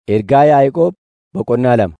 Ergaa Yaa'aqoob boqonnaa lama.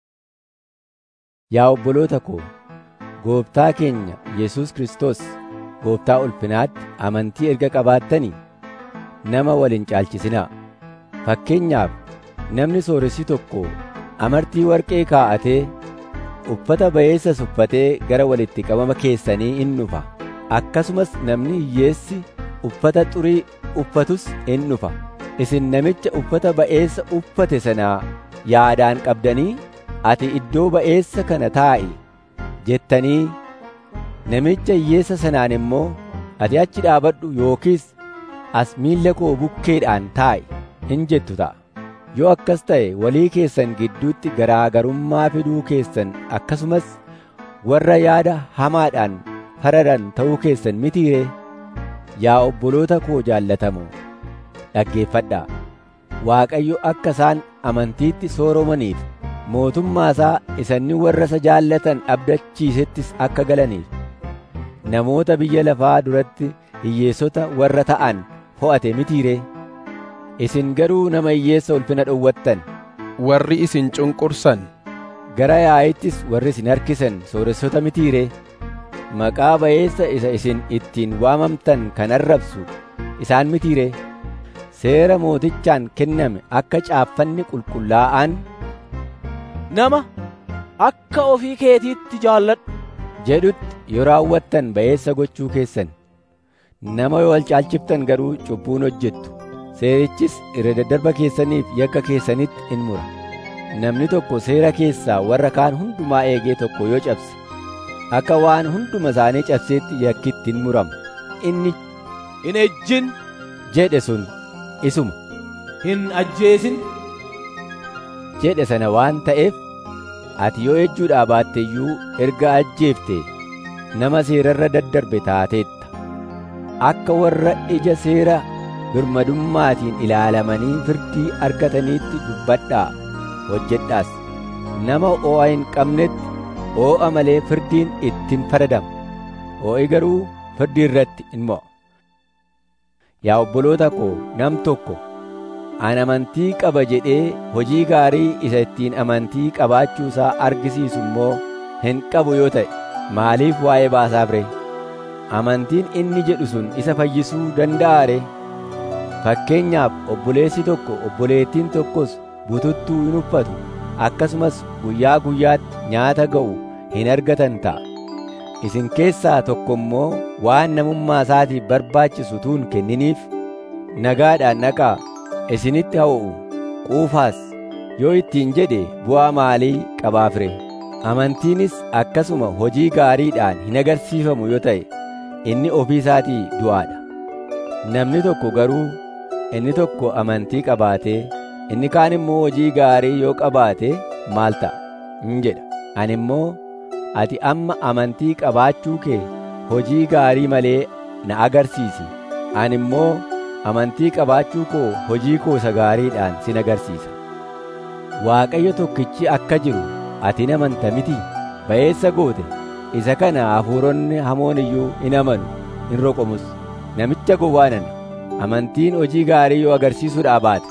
Yaa obboloota koo, Gooftaa keenya Yesuus Kiristoos Gooftaa ulfinaatti amantii erga qabaattanii nama wal hin caalchisinaa. Fakkeenyaaf namni sooressi tokko amartii warqee kaa'atee uffata ba'eessas uffatee gara walitti qabama keessanii in dhufa. Akkasumas namni hiyyeessi uffata xurii uffatus in dhufa. Isin namicha uffata ba'eessa uffate sanaa yaadaan qabdanii ati iddoo ba'eessa kana taa'i jettanii namicha hiyyeessa sanaan immoo ati achi dhaabadhu yookiis as miilla koo bukkeedhaan taa'i hin jettu ta'a. Yoo akkas ta'e walii keessan gidduutti garaagarummaa fiduu keessan akkasumas warra yaada hamaadhaan faradan ta'uu keessan mitiiree yaa obboloota koo jaallatamoo dhaggeeffadhaa. Waaqayyo akka isaan amantiitti sooromaniif mootummaa isaa isanni warra isa jaallatan abdachiisettis akka galaniif namoota biyya lafaa duratti hiyyeessota warra ta'an fo'ate mitiiree isin garuu nama hiyyeessa ulfina dhowwattan warri isin cunqursan gara yaa'ittis warri isin harkisan sooressota mitiiree maqaa ba'eessa isa isin ittiin waamamtan kan arrabsu isaan mitiiree seera mootichaan kenname akka caaffanni qulqullaa'aan nama akka ofii keetiitti jaalladhu jedhutti yoo raawwattan ba'eessa gochuu keessan nama yoo wal caalchiftan garuu cubbuun hojjettu seerichis irra daddarba keessaniif yakka keessanitti in mura namni tokko seera keessaa warra kaan hundumaa eegee tokko yoo cabse akka waan hunduma isaanii cabseetti yakkitti in murama inni hin ejjin jedhe sun isuma hin ajjeesin jedhe sana waan ta'eef ati yoo ejjuudhaa baatte iyyuu erga ajjeefte nama seerarra daddarbe taateetta akka warra ija seera birmadummaatiin ilaalamanii firdii argataniitti dubbadhaa hojjedhaas nama oo'a hin qabnetti oo'a malee firdiin ittiin faradama oo'i garuu firdii irratti in mo'a yaa obboloota koo nam tokko an amantii qaba jedhee hojii gaarii isa ittiin amantii qabaachuu isaa argisiisu immoo hin qabu yoo ta'e maaliif waa'ee baasaaf ree amantiin inni jedhu sun isa fayyisuu danda'a ree fakkeenyaaf obboleessi tokko obboleettiin tokkos bututtuu hin uffatu akkasumas guyyaa guyyaatti nyaata ga'u hin argatan ta'a isin keessaa tokko immoo waan namummaa isaatiif barbaachisu tuun kenniniif nagaadhaan dhaqaa isinitti hawwa'u quufaas yoo ittiin jedhe bu'aa maalii qabaaf ree amantiinis akkasuma hojii gaariidhaan hin agarsiifamu yoo ta'e inni ofii isaatii du'aadha namni tokko garuu inni tokko amantii qabaatee inni kaan immoo hojii gaarii yoo qabaate maal ta'a hin jedha ani immoo ati amma amantii qabaachuu kee hojii gaarii malee na agarsiisi ani immoo amantii qabaachuu koo hojii koo isa gaariidhaan sin agarsiisa waaqayyo tokkichi akka jiru ati hin amanta miti ba'eessa goote isa kana hafuuronni hamoon iyyuu in amanu in roqomus namicha gowwaanana amantiin hojii gaarii yoo agarsiisuudhaa baate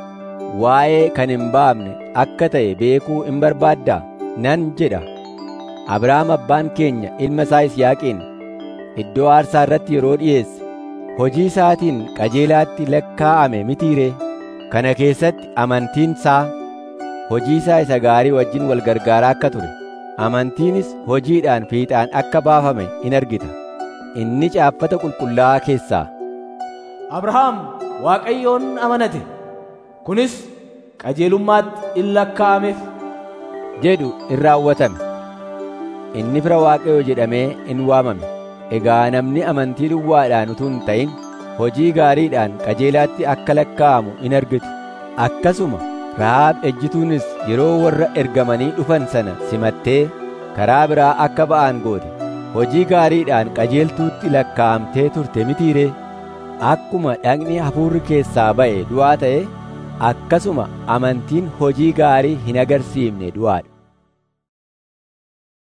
waa'ee kan hin baafne akka ta'e beekuu in barbaaddaa nan jedha abrahaam abbaan keenya ilma isaa Yisihaaqiin iddoo aarsaa irratti yeroo dhi'eesse hojii isaatiin qajeelaatti lakkaa'ame mitiiree kana keessatti amantiin isaa hojii isaa isa gaarii wajjin wal gargaaraa akka ture amantiinis hojiidhaan fiixaan akka baafame in argita inni caaffata qulqullaa'aa keessaa abrahaam waaqayyoon amanate kunis qajeelummaatti in lakkaa'ameef jedhu in raawwatame inni fira waaqayyoo jedhamee in waamame egaa namni amantii duwwaadhaan utuu hin ta'in hojii gaariidhaan qajeelaatti akka lakkaa'amu in argitu akkasuma rahaab ejjituunis yeroo warra ergamanii dhufan sana simattee karaa biraa akka ba'an goote hojii gaariidhaan qajeeltuutti lakkaa'amtee turte mitiiree akkuma dhagni hafuurri keessaa ba'e du'aa ta'e akkasuma amantiin hojii gaarii hin agarsiifne du'aadha